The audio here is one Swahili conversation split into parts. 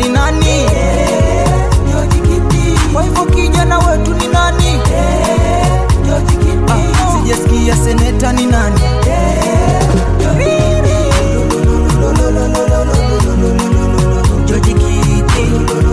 ni nani? Kwa hivyo kijana wetu ni nani? Ah, sijasikia seneta ni nani? George Kiti.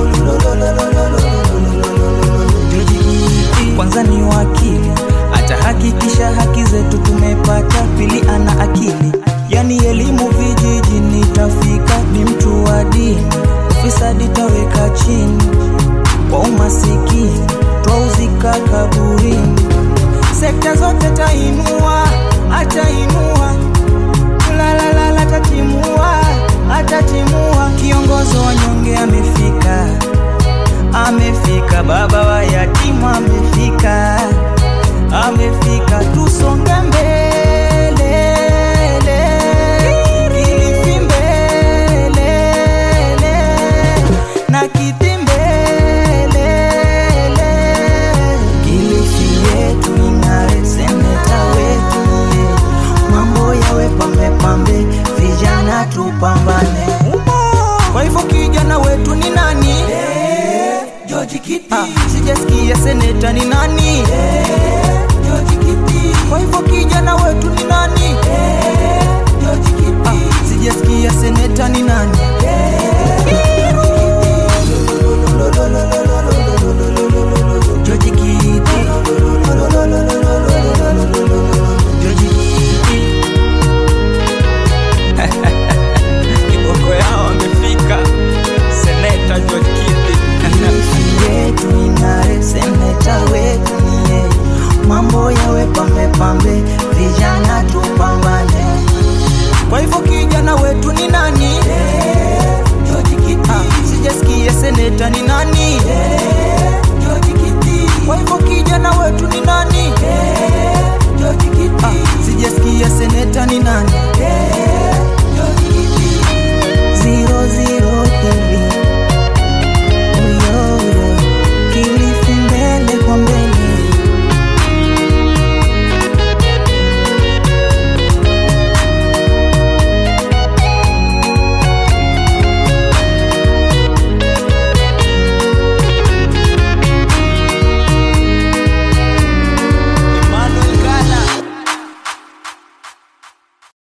George Kiti. Kwanza ni wakili, atahakikisha haki zetu tumepata. Pili ana akili, yani elimu vijijini tafika. Ni mtu wa dini, ufisadi taweka chini. Kwa umasikini twauzika kaburini. Sekta zote tainua, atainua Lalalala atatimua, atatimua. Kiongozi wa nyonge amefika, amefika. Baba wa yatima amefika, amefika. Tusonge mbele, Kilifi mbele, na kiti mbele, Kilifi yetu ing'are, seneta wetu ye, mambo yawe pambe pambe, vijana tupambane. Kwa hivyo kijana wetu ni nani? George Kiti, Ah, sijasikia seneta ni nani? George Kiti, Kwa hivyo kijana wetu ni nani? George Kiti, Ah, sijasikia seneta ni nani? George Kiti. George Kiti. Kiboko yao amefika. Seneta George Kiti. Kilifi yetu ing'are, seneta wetu ni yeye. Mambo yawe pambe pambe, vijana tupambane. Kwa hivyo kijana wetu ni nani? George Kiti, Ah, sijasikia seneta ni nani? George Kiti, Kwa hivyo kijana wetu ni nani? George Kiti, Ah, sijasikia seneta ni nani?